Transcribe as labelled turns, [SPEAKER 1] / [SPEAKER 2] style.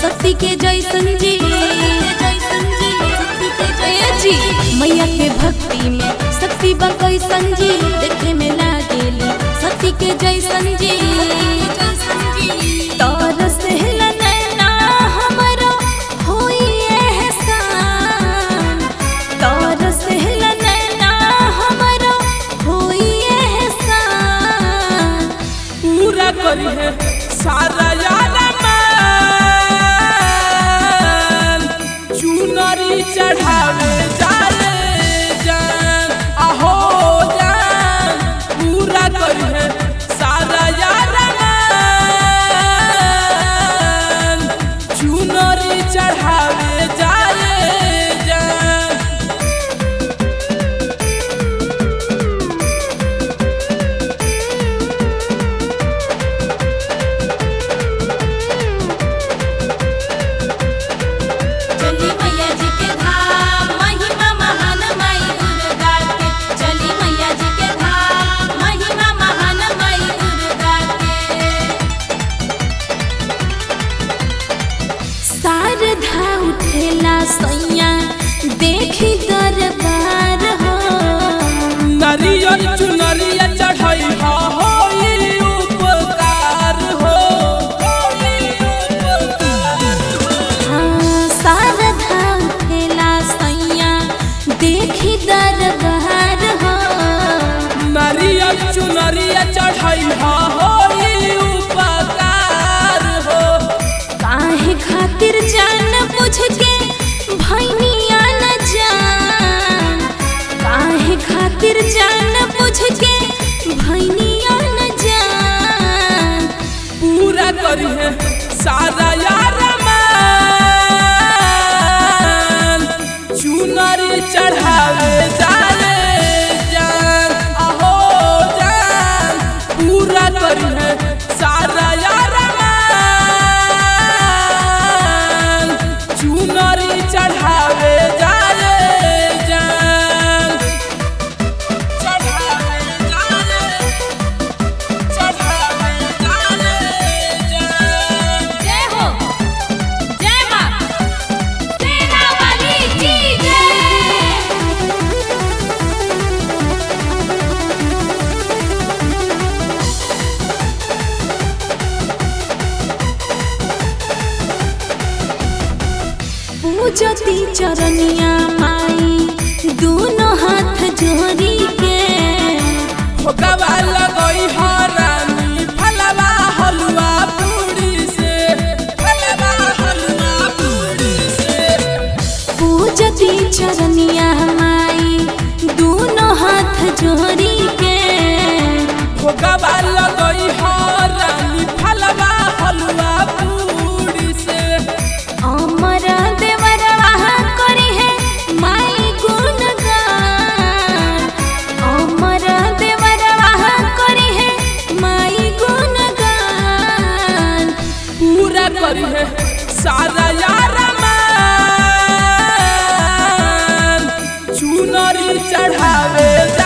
[SPEAKER 1] शक्ति के जैसन जी ए जी मैया के भक्ति में शक्ति बा कैसन जी देखे में लागेली शक्ति के जैसन जी तरस नैना हमरो होई एहसान तरस नैना हमरो होई एहसान
[SPEAKER 2] पूरा करी है सारा यार मान चुनरी चढ़ावे जाए जान आहो जान पूरा करी है सारा यार मान चुनरी चढ़ावे जाए जान
[SPEAKER 1] चली मैया जी के धाम महिमा महान माई दुर्गा के चली मैया जी के धाम महिमा महान माई दुर्गा के शारदा उठेला सैया देखी दरबार हो
[SPEAKER 2] नारियल चुनरिया चढ़ाई हा होई उपकार हो होई उपकार हो।
[SPEAKER 1] हाँ, शारदा उठेला सैया देखी दरबार हो
[SPEAKER 2] नारियल चुनरिया चढ़ाई हा होई उपकार हो
[SPEAKER 1] काहे खातिर जान बुझ के भैनिया न जान काहे खातिर जान बुझ के भैनिया न जान
[SPEAKER 2] पूरा करी है सारा यार मान चुनरी चढ़ावे जाए जान आहो जान पूरा करी है सारा यार मान चुनरी चढ़ावे जाए जान चढ़ावे जाए चढ़ावे जाए जान
[SPEAKER 1] जय हो जय मां तेरा वाली की जय पूजती चरनिया माई दोनों हाथ जोड़ी के
[SPEAKER 2] भोगवा लगई हरानी फलवा हलवा पूरी से फलवा हलवा पूरी से
[SPEAKER 1] पूजती चरनिया माई दोनों हाथ जोड़ी के
[SPEAKER 2] भोगवा लगई हरानी फलवा हलवा पूरी से
[SPEAKER 1] अमर देवरवा करी है माई गुणगान अमर देवरवा करी है माई गुणगान
[SPEAKER 2] पूरा करी है सारा यार मान चुनरी चढ़ावे